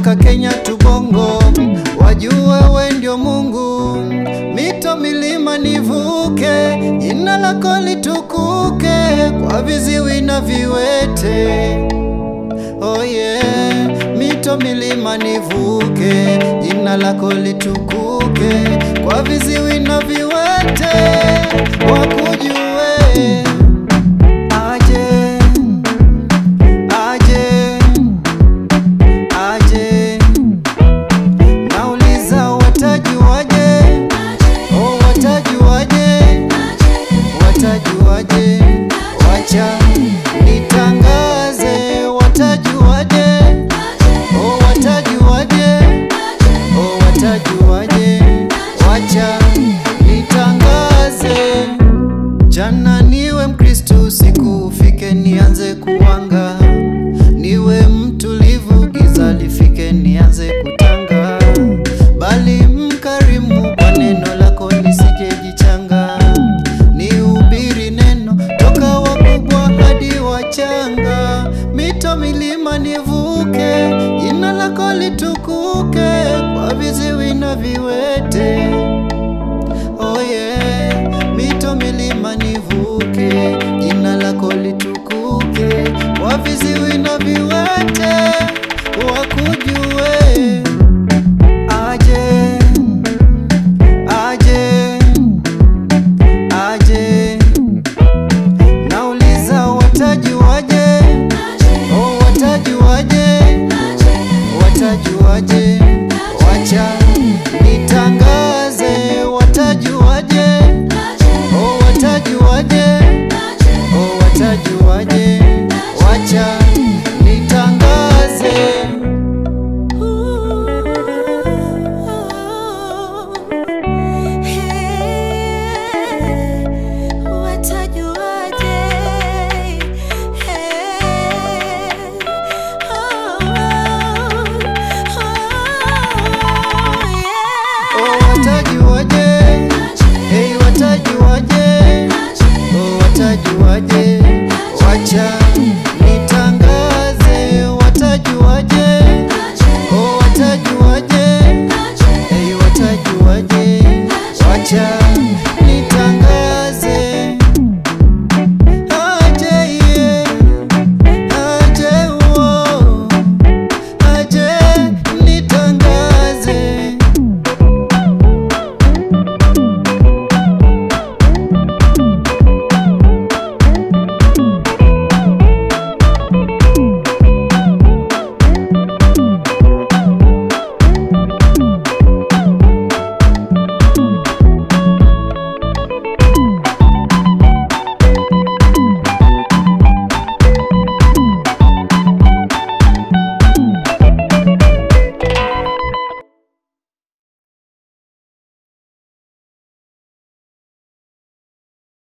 mpaka Kenya tubongo, wajue we ndio Mungu. Mito milima nivuke, jina lako litukuke, kwa viziwi na viwete. Oh yeah, mito milima nivuke, jina lako litukuke, kwa viziwi na viwete wakujue. Aje, aje, aje, nauliza watajuaje? Oh, watajuaje? Watajuaje? Wacha nitangaze, watajuaje? Oh, watajuaje? Oh, watajuaje? Wacha nitangaze. Jana niwe Mkristu, siku ufike nianze kuwanga, niwe mtulivu, giza lifike nianze kutanga, bali mkarimu kwa neno lako nisijejichanga, nihubiri neno toka wakubwa hadi wachanga, mito milima nivuke, jina lako litukuke, kwa viziwi na viwete. Oh yeah, mito milima nivuke, jina lako litukuke, kwa viziwi na viwete wakujue.